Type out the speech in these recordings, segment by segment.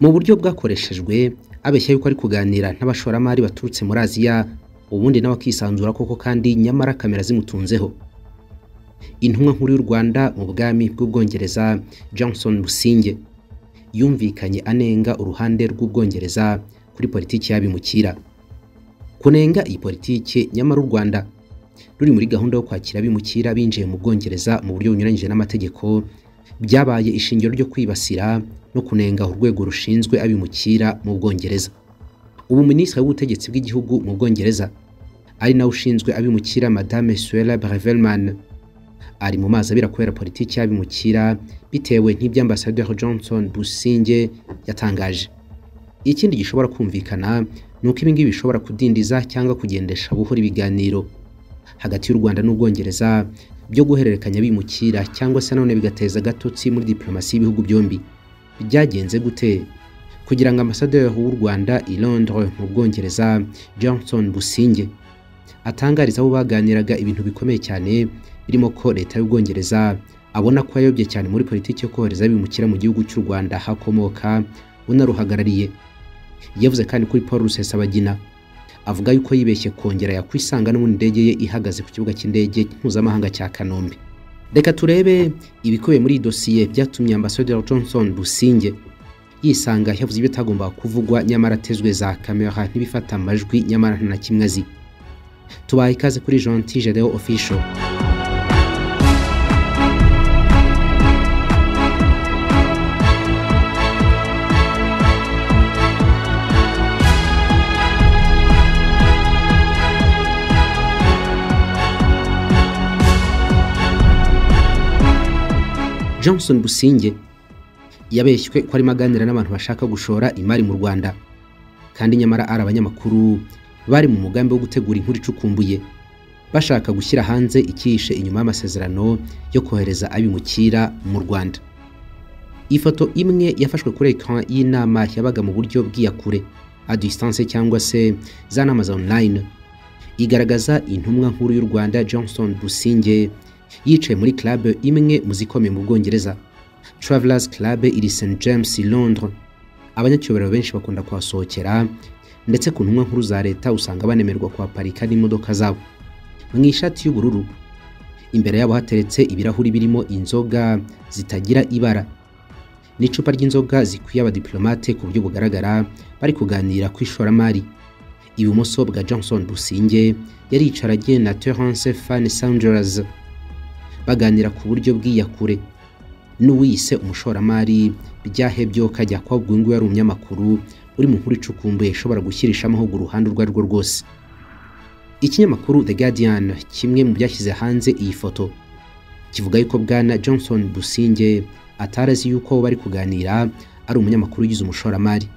mu buryo bwakoreshejwe abeshya yuko ari kuganira n'abashoramari baturutse muri Aziya ubundi nawe akisanzura koko kandi nyamara kamera zimutunzeho intumwa nkuru y'u Rwanda mu bwami bw'ubwongereza Johnson Businge yumvikanye anenga uruhande rw'ubwongereza kuri politiki y'abimukira kunenga iyi politiki nyamara u Rwanda ruri muri gahunda yo kwakira abimukira binjiye mu bwongereza mu buryo bunyuranyije n'amategeko byabaye ishingiro ryo kwibasira no kunenga urwego rushinzwe abimukira mu bwongereza ubu minisitiri w'ubutegetsi bw'igihugu mu bwongereza ari nawe ushinzwe abimukira madame suela brevelman ari mu mazi abira kubera politiki y'abimukira bitewe n'ibyo ambasaderi johnson businge yatangaje ikindi gishobora kumvikana ni uko ibingibi bishobora kudindiza cyangwa kugendesha buhoro ibiganiro hagati y'u rwanda n'ubwongereza byo guhererekanya bimukira cyangwa se nanone bigateza agatotsi muri diplomasi y'ibihugu byombi byagenze gute kugira ngo ambasaderi w'u rwanda i londres mu bwongereza johnson businge atangariza abo baganiraga ibintu bikomeye cyane birimo ko leta y'ubwongereza abona ko yayobye cyane muri politiki yo kohereza bimukira mu gihugu cy'u rwanda hakomoka unaruhagarariye yavuze kandi kuri paul rusesabagina avuga yuko yibeshye kongera yakwisanga n'ubundi indege ye ihagaze ku kibuga cy'indege mpuzamahanga cya kanombe reka turebe ibikubiye muri iyi dosiye byatumye ambasaderi johnson businge yisanga yavuze ibyo atagombaga kuvugwa nyamara atezwe za kamera ntibifata amajwi nyamara nta na kimwe azi tubaha ikaze kuri jonti jedeo official Johnson Businge yabeshywe ko arimo aganira n'abantu bashaka gushora imari mu Rwanda kandi nyamara ari abanyamakuru bari mu mugambi wo gutegura inkuru icukumbuye bashaka gushyira hanze ikihishe inyuma y'amasezerano yo kohereza abimukira mu Rwanda ifoto imwe yafashwe kuri ekran y'inama yabaga mu buryo bw'iyakure a distance cyangwa se za nama za online igaragaza intumwa nkuru y'u Rwanda Johnson Businge yicaye muri club imwe mu zikomeye mu Bwongereza Travelers Club iri St James i Londres abanyacyubahiro benshi bakunda kuhasohokera ndetse ku ntumwa nkuru za leta usanga banemerwa kuhaparika n'imodoka zabo mu ishati y'ubururu imbere yabo hateretse ibirahuri birimo inzoga zitagira ibara n'icupa ry'inzoga zikwiye abadiplomate ku buryo bugaragara bari kuganira ku ishoramari ibumoso bwa Johnson Businge yari yicaranye na Terence Fan Sanders baganira ku buryo bw'iyakure n'uwiyise umushoramari byahebyo kajya kwa bwungu yari umunyamakuru uri mu nkuru icukumbuye ishobora gushyirisha amahugu uruhande urwo ari rwo rwose ikinyamakuru The Guardian kimwe mu byashyize hanze iyi foto kivuga yuko bwana Johnson Businge atarazi yuko bari kuganira ari umunyamakuru ugize umushoramari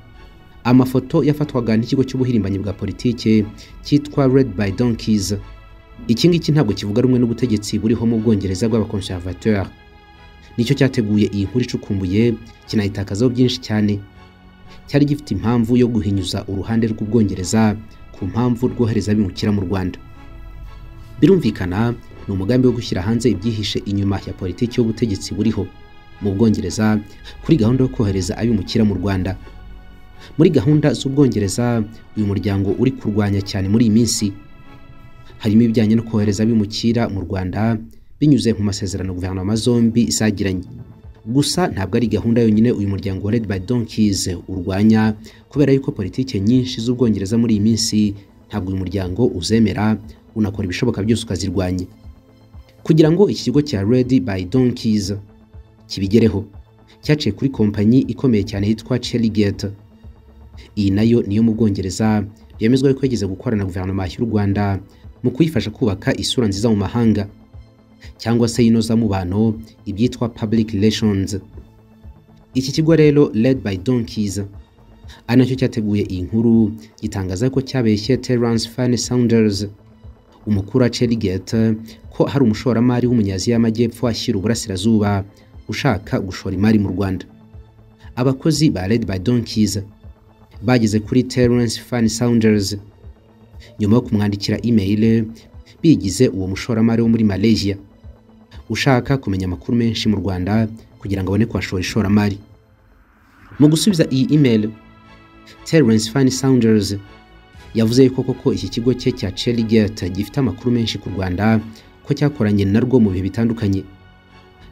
amafoto yafatwaga n'ikigo cy'ubuhirimbanyi bwa politike cyitwa Red by Donkeys iki ngiki ntabwo kivuga rumwe n'ubutegetsi buriho mu bwongereza bw'abakonservateur nicyo cyateguye iyi nkuru icukumbuye kinayitakazaho byinshi cyane cyari gifite impamvu yo guhinyuza uruhande rw'ubwongereza ku mpamvu rwohereza abimukira mu rwanda birumvikana ni umugambi wo gushyira hanze ibyihishe inyuma ya politiki y'ubutegetsi buriho mu bwongereza kuri gahunda yo kohereza abimukira mu rwanda muri gahunda z'ubwongereza uyu muryango uri kurwanya cyane muri iyi minsi harimo ibijyanye no kohereza abimukira mu rwanda binyuze mu masezerano guverinoma zombi zagiranye gusa ntabwo ari gahunda yonyine uyu muryango wa Red by Donkeys urwanya kubera yuko politike nyinshi z'ubwongereza muri iyi minsi ntabwo uyu muryango uzemera unakora ibishoboka byose ukazirwanya kugira ngo iki kigo cya Red by Donkeys kibigereho cyaciye kuri kompanyi ikomeye cyane yitwa Cherrygate iyi nayo niyo mu bwongereza yemezwa yuko yigeze gukora na guverinoma y'u Rwanda mu kuyifasha kubaka isura nziza mu mahanga cyangwa se y'inozamubano ibyitwa public relations iki kigo rero led by donkeys ari nacyo cyateguye iyi nkuru gitangaza ko cyabeshye Terence Fan Saunders umukuru wa Cherrygate ko hari umushoramari w'umunyazi y'amajyepfo ashyira uburasirazuba ushaka gushora imari mu Rwanda abakozi ba Led by Donkeys bageze kuri Terence Fan Saunders nyuma yo kumwandikira email bigize uwo mushoramari wo muri Malaysia ushaka kumenya amakuru menshi mu Rwanda kugira ngo abone kuhashora ishoramari mu gusubiza iyi email terence fani saunders yavuze yuko koko iki kigo cye cya Cheligate gifite amakuru menshi ku Rwanda ko cyakoranye narwo mu bihe bitandukanye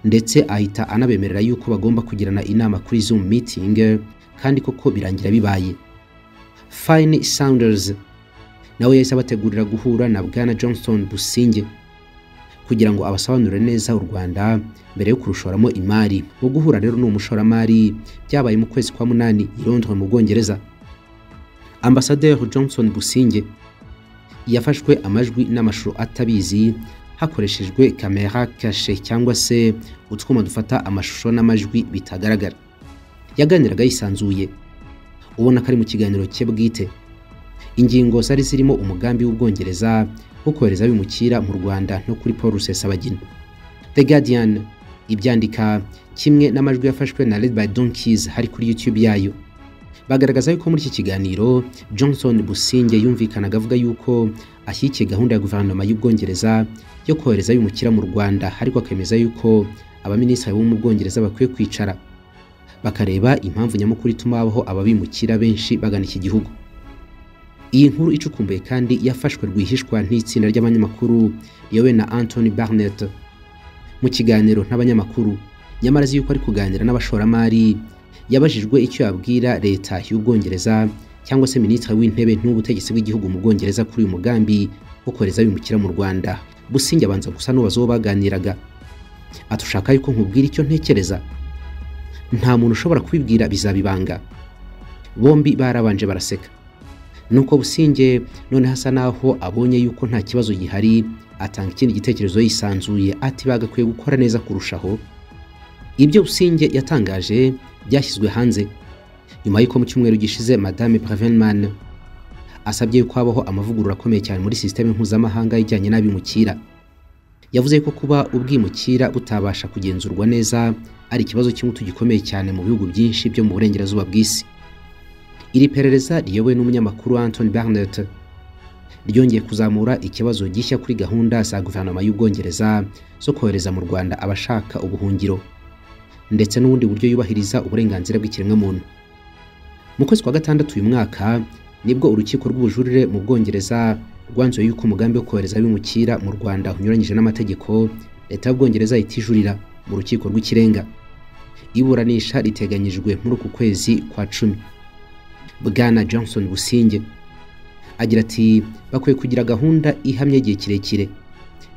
ndetse ahita anabemerera yuko bagomba kugirana inama kuri Zoom meeting kandi koko birangira bibaye Fine Saunders nawe yahise abategurira guhura na Bwana Johnston Businge kugira ngo abasobanurire neza u Rwanda mbere yo kurushoramo imari mu guhura rero n'umushoramari byabaye mu kwezi kwa munani i Londres mu Bwongereza Ambasaderi Johnson Businge yafashwe amajwi n'amashusho atabizi hakoreshejwe kamera kashe cyangwa se utwuma dufata amashusho n'amajwi bitagaragara yaganiraga yisanzuye ubona ko ari mu kiganiro cye bwite ingingo zari zirimo umugambi w'ubwongereza wo kohereza abimukira mu rwanda no kuri paul rusesabagina the guardian ibyandika kimwe n'amajwi yafashwe na red by donkeys hari kuri youtube yayo bagaragaza yuko muri iki kiganiro johnson businge yumvikanaga avuga yuko ashyigikiye gahunda ya guverinoma y'ubwongereza yo kohereza abimukira mu rwanda ariko akemeza yuko abaminisitiri bo mu bwongereza bakwiye kwicara bakareba impamvu nyamukuru ituma habaho ababimukira benshi bagana iki gihugu iyi nkuru icukumbuye kandi yafashwe rwihishwa n'itsinda ry'abanyamakuru yewe na anthony barnett mu kiganiro n'abanyamakuru nyamara azi yuko ari kuganira n'abashoramari yabajijwe icyo yabwira leta y'ubwongereza cyangwa se minisitiri w'intebe n'ubutegetsi bw'igihugu mu bwongereza kuri uyu mugambi wo kohereza abimukira mu rwanda businge abanza gusa n'ubazo baganiraga atushaka yuko nkubwira icyo ntekereza nta muntu ushobora kubibwira bizabibanga bombi barabanje baraseka nuko businge noneho asa naho abonye yuko nta kibazo gihari atanga ikindi gitekerezo yisanzuye ati bagakwiye gukora neza kurushaho ibyo businge yatangaje byashyizwe hanze nyuma y'uko mu cyumweru gishize madame Bravenman asabye yuko habaho amavugurura akomeye cyane muri sisiteme mpuzamahanga ijyanye n'abimukira yavuze ko kuba ubwimukira butabasha kugenzurwa neza ari ikibazo cy'ingutu gikomeye cyane mu bihugu byinshi byo mu burengerazuba bw'isi iri perereza riyobowe n'umunyamakuru Anthony Barnett ryongeye kuzamura ikibazo gishya kuri gahunda za guverinoma y'ubwongereza zo kohereza mu rwanda abashaka ubuhungiro ndetse n'ubundi buryo yubahiriza uburenganzira bw'ikiremwamuntu mu kwezi kwa gatandatu uyu mwaka nibwo urukiko rw'ubujurire mu bwongereza rwanzuye yuko umugambi wo kohereza abimukira mu rwanda unyuranyije n'amategeko leta y'ubwongereza itijurira mu rukiko rw'ikirenga iburanisha riteganyijwe muri uku kwezi kwa cumi bwana johnson businge agira ati bakwiye kugira gahunda ihamye igihe kirekire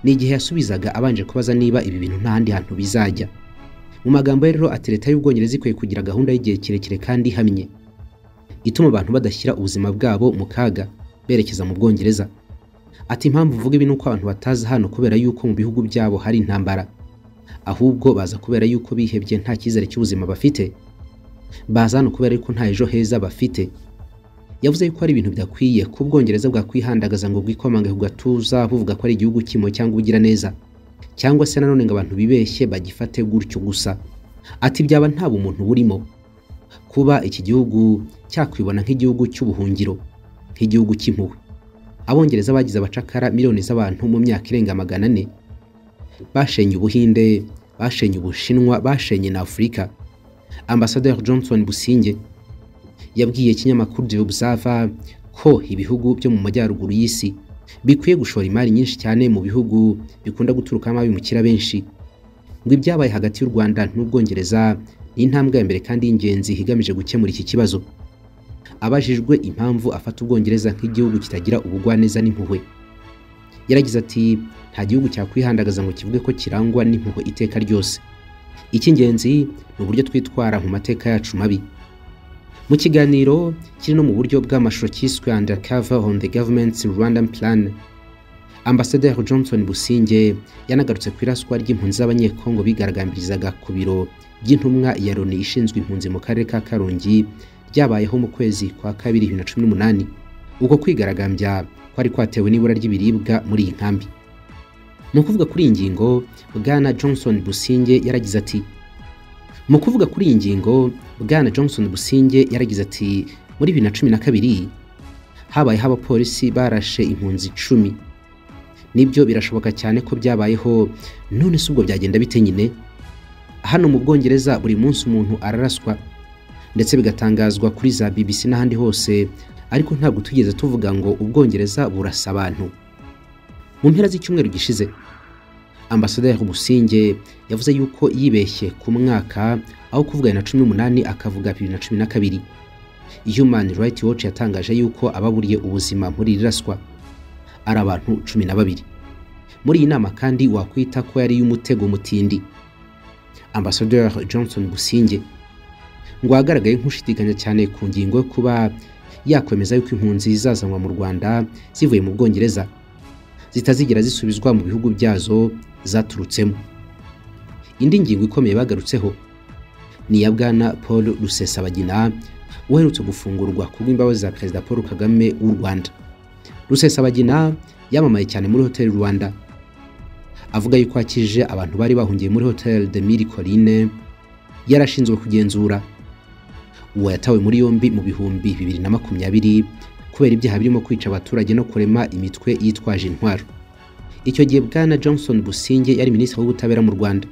ni igihe yasubizaga abanje kubaza niba ibi bintu n'ahandi hantu bizajya mu magambo rero ati leta y'ubwongereza ikwiye kugira gahunda y'igihe kirekire kandi ihamye ituma abantu badashyira ubuzima bwabo mu kaga berekeza mu bwongereza ati impamvu uvuga ibi ni uko abantu bataza hano kubera yuko mu bihugu byabo hari intambara ahubwo baza kubera yuko bihebye nta cyizere cy'ubuzima bafite baza hano kubera yuko nta ejo heza bafite yavuze yuko ari ibintu bidakwiye ko ubwongereza bwakwihandagaza ngo bwikomanga ku gatuza buvuga ko ari igihugu kimwe cyangwa ubugiraneza cyangwa se nanone ngo abantu bibeshye bagifate gutyo gusa ati byaba nta bumuntu burimo kuba iki gihugu cyakwibona nk'igihugu cy'ubuhungiro nk'igihugu cy'impuhwe abongereza bagize abacakara miliyoni z'abantu mu myaka irenga magana ane bashenye ubuhinde bashenye ubushinwa bashenye na afurika ambasaderi johnson businge yabwiye ikinyamakuru the observer ko ibihugu byo mu majyaruguru y'isi bikwiye gushora imari nyinshi cyane mu bihugu bikunda guturukamo abimukira benshi ngo ibyabaye hagati y'u rwanda n'ubwongereza ni intambwe ya mbere kandi y'ingenzi igamije gukemura iki kibazo abajijwe impamvu afata ubwongereza nk'igihugu kitagira ubugwaneza n'impuhwe yaragize ati nta gihugu cyakwihandagaza ngo kivuge ko kirangwa n'impuhwe iteka ryose icy'ingenzi ni uburyo twitwara mu mateka yacu mabi mu kiganiro kiri no mu buryo bw'amashusho cyiswe undercover on the government's rwandan plan ambasaderi johnson businge yanagarutse ku iraswa ry'impunzi z'abanyekongo bigaragambirizaga ku biro by'intumwa ya loni ishinzwe impunzi mu karere ka karongi byabayeho mu kwezi kwa kabiri bibiri na cumi n'umunani uko kwigaragambya kwari kwatewe n'ibura ry'ibiribwa muri iyi nkambi mu kuvuga kuri iyi ngingo bwana johnson businge yaragize ati mu kuvuga kuri iyi ngingo bwana johnson businge yaragize ati muri bibiri na cumi na kabiri habayeho abapolisi barashe impunzi icumi nibyo birashoboka cyane ko byabayeho none si ubwo byagenda bite nyine hano mu bwongereza buri munsi umuntu araraswa ndetse bigatangazwa kuri za BBC n'ahandi hose ariko ntabwo tugeze tuvuga ngo ubwongereza burasa abantu mu mpera z'icyumweru gishize ambasaderi Busingye yavuze yuko yibeshye ku mwaka aho kuvuga na cumi n'umunani akavuga bibiri na cumi na kabiri Human Rights Watch yatangaje yuko ababuriye ubuzima muri iri raswa ari abantu cumi na babiri muri iyi nama kandi wakwita ko yari iy'umutego mutindi ambasaderi Johnson Busingye ngo ahagaragaye nk'ushidikanya cyane ku ngingo yo kuba yakwemeza yuko impunzi zizazanwa mu Rwanda zivuye mu Bwongereza zitazigera zisubizwa mu bihugu byazo zaturutsemo indi ngingo ikomeye bagarutseho ni iya bwana Paul Rusesabagina uherutse gufungurwa ku bw'imbabazi za Perezida Paul Kagame w'u Rwanda Rusesabagina yamamaye cyane muri Hotel Rwanda avuga yuko akije abantu bari bahungiye muri Hotel de Mille Collines yarashinzwe kugenzura uwo yatawe muri yombi mu bihumbi bibiri na makumyabiri kubera ibyaha birimo kwica abaturage no kurema imitwe yitwaje intwaro icyo gihe bwana johnson businge yari minisitiri w'ubutabera mu rwanda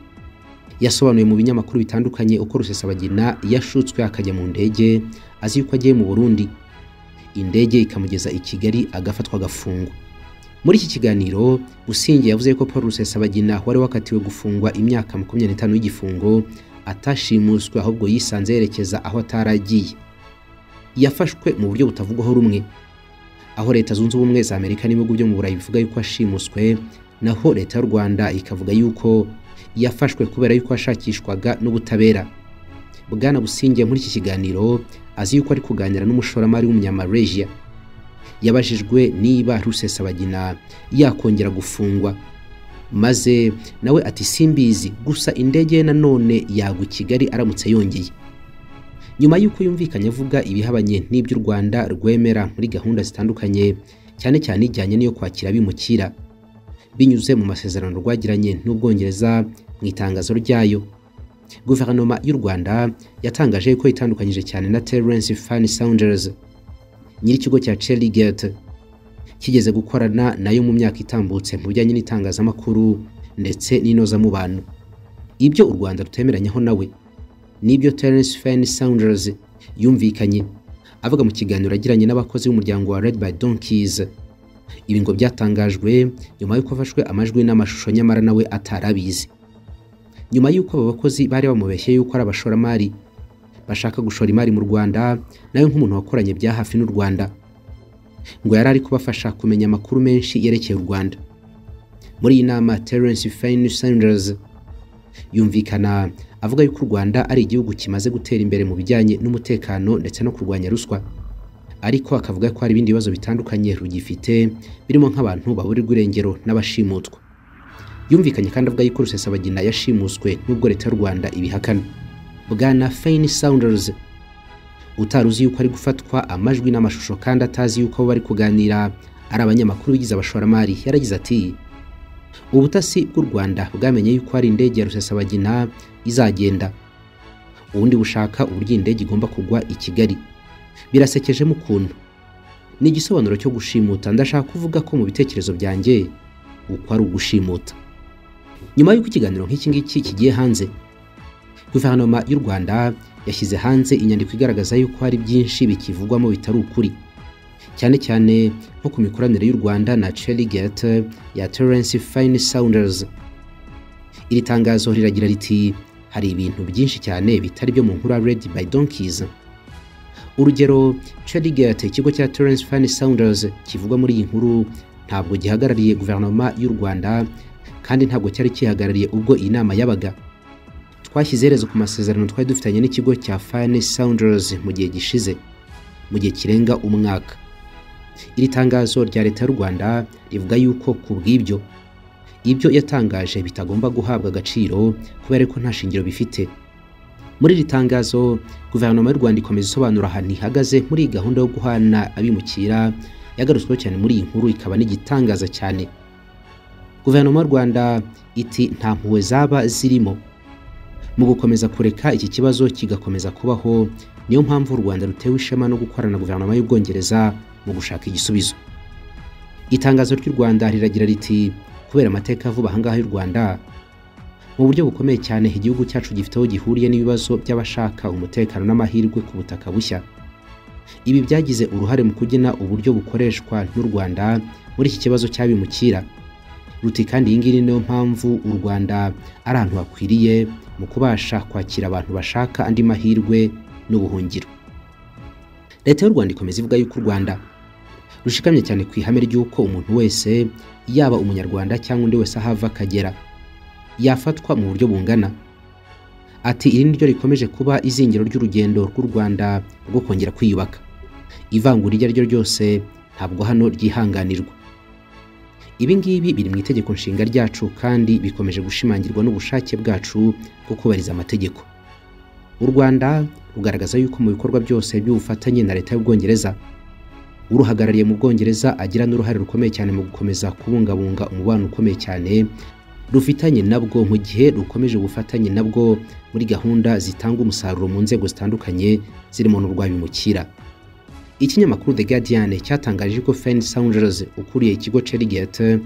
yasobanuye mu binyamakuru bitandukanye uko rusesabagina yashutswe akajya mu ndege azi yuko agiye mu burundi indege ikamugeza i kigali agafatwa agafungwa muri iki kiganiro businge yavuze ko paul rusesabagina wari wakatiwe gufungwa imyaka makumyabiri n'itanu y'igifungo atashimuswe ahubwo yisanze yerekeza aho ataragiye yafashwe mu buryo butavugwaho rumwe aho leta zunze ubumwe za amerika n'ibihugu byo mu burayi bivuga yuko ashimuswe naho leta y'u rwanda ikavuga yuko yafashwe kubera yuko yashakishwaga n'ubutabera bwana busingiye muri iki kiganiro azi yuko ari kuganira n'umushoramari w'umunyamalaysia yabajijwe niba rusesabagina yakongera gufungwa maze nawe ati simbizi gusa indege nanone yagwa i kigali aramutse yongeye nyuma y'uko yumvikanye avuga ibihabanye n'iby'u rwanda rwemera muri gahunda zitandukanye cyane cyane ijyanye n'iyo kwakira abimukira binyuze mu masezerano rwagiranye n'ubwongereza mu itangazo ryayo guverinoma y'u rwanda yatangaje ko itandukanyije cyane na terence fani saunders nyir'ikigo cya cherry gate kigeze gukorana nayo mu myaka itambutse mu bijyanye n'itangazamakuru ndetse n'inozamubano ibyo u rwanda rutemeranyaho nawe nibyo terence fen saunders yumvikanye avuga mu kiganiro yagiranye n'abakozi b'umuryango wa red by donkeys ibi ngo byatangajwe nyuma y'uko afashwe amajwi n'amashusho nyamara nawe atarabizi nyuma y'uko aba bakozi bari bamubeshye y'uko ari abashoramari bashaka gushora imari mu rwanda nawe nk'umuntu wakoranye bya hafi n'u rwanda ngo yari ari kubafasha kumenya amakuru menshi yerekeye u Rwanda muri iyi nama Terence Fine Sanders yumvikana avuga yuko u Rwanda ari igihugu kimaze gutera imbere mu bijyanye n'umutekano ndetse no kurwanya ruswa ariko akavuga ko hari ibindi bibazo bitandukanye rugifite birimo nk'abantu baburirwa irengero n'abashimutwa yumvikanye kandi avuga yuko Rusesabagina yashimuswe n'ubwo leta y'u Rwanda ibihakana bwana Fine Sanders utari uzi yuko ari gufatwa amajwi n'amashusho kandi atazi yuko abo bari kuganira ari abanyamakuru bigize abashoramari yaragize ati ubutasi bw'u rwanda bwamenye yuko hari indege ya rusesabagina izagenda ubundi bushaka uburyo indege igomba kugwa i kigali birasekejemo ukuntu ni igisobanuro cyo gushimuta ndashaka kuvuga ko mu bitekerezo byanjye uko ari ugushimuta nyuma y'uko ikiganiro nk'iki ngiki kigiye hanze guverinoma y'u rwanda yashyize hanze inyandiko igaragaza yuko hari byinshi bikivugwamo bitari ukuri cyane cyane nko ku mikoranire y'u rwanda na cherry gate ya terence fine sounders iri tangazo riragira riti hari ibintu byinshi cyane bitari byo mu nkuru ya red by donkeys urugero cherry gate ikigo cya terence fine sounders kivugwa muri iyi nkuru ntabwo gihagarariye guverinoma y'u rwanda kandi ntabwo cyari kihagarariye ubwo iyi nama yabaga twashyize iherezo ku masezerano twari dufitanye n'ikigo cya Fine Sounders mu gihe gishize mu gihe kirenga umwaka iri tangazo rya leta y'u Rwanda rivuga yuko ku bw'ibyo ibyo yatangaje bitagomba guhabwa agaciro kubera ko nta shingiro bifite muri iri tangazo guverinoma y'u Rwanda ikomeza isobanura ahantu ihagaze muri iyi gahunda yo guhana abimukira yagarutsweho cyane muri iyi nkuru ikaba n'igitangaza cyane guverinoma y'u Rwanda iti nta mpuhwe zaba zirimo mu gukomeza kureka iki kibazo kigakomeza kubaho niyo mpamvu u rwanda rutewe ishema no gukorana na guverinoma y'ubwongereza mu gushaka igisubizo itangazo ry'u rwanda riragira riti kubera amateka vuba ahangaha y'u rwanda mu buryo bukomeye cyane igihugu cyacu gifite aho gihuriye n'ibibazo by'abashaka umutekano n'amahirwe ku butaka bushya ibi byagize uruhare mu kugena uburyo bukoreshwa n'u Rwanda muri iki kibazo cy'abimukira ruti kandi iyi ngiyi niyo mpamvu u Rwanda ari ahantu hakwiriye mu kubasha kwakira abantu bashaka andi mahirwe n'ubuhungiro leta y'u Rwanda ikomeza ivuga yuko u Rwanda rushikamye cyane ku ihame ry'uko umuntu wese yaba umunyarwanda cyangwa undi wese ahava akagera yafatwa mu buryo bungana ati iri ni ryo rikomeje kuba izingiro ry'urugendo rw'u Rwanda rwo kongera kwiyubaka ivangura iryo ari ryo ryose ntabwo hano ryihanganirwa ibi ngibi biri mu itegeko nshinga ryacu kandi bikomeje gushimangirwa n'ubushake bwacu bwo kubahiriza amategeko u Rwanda rugaragaza yuko mu bikorwa byose by'ubufatanye na leta y'ubwongereza uruhagarariye mu bwongereza agira n'uruhare rukomeye cyane mu gukomeza kubungabunga umubano ukomeye cyane rufitanye nabwo mu gihe rukomeje ubufatanye nabwo muri gahunda zitanga umusaruro mu nzego zitandukanye zirimo n'urwabimukira ikinyamakuru The Guardian cyatangaje ko Fenn Saunders ukuriye ikigo Cherigate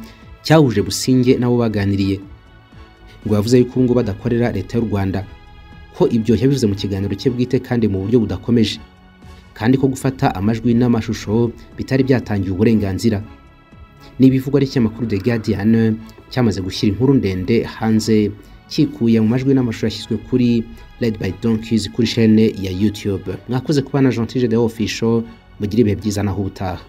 cyahuje Businge nabo baganiriye ngo yavuze yuko ubu ngubu badakorera leta y'u Rwanda ko ibyo yabivuze mu kiganiro cye bwite kandi mu buryo budakomeje kandi ko gufata amajwi n'amashusho bitari byatangiye uburenganzira ni ibivugwa n'ikinyamakuru The Guardian cyamaze gushyira inkuru ndende hanze kikuye mu majwi n'amashusho yashyizwe kuri Red by Donkeys kuri chaîne ya YouTube mwakoze kubana Jean Tige the Official mugire ibihe byiza naho ubutaha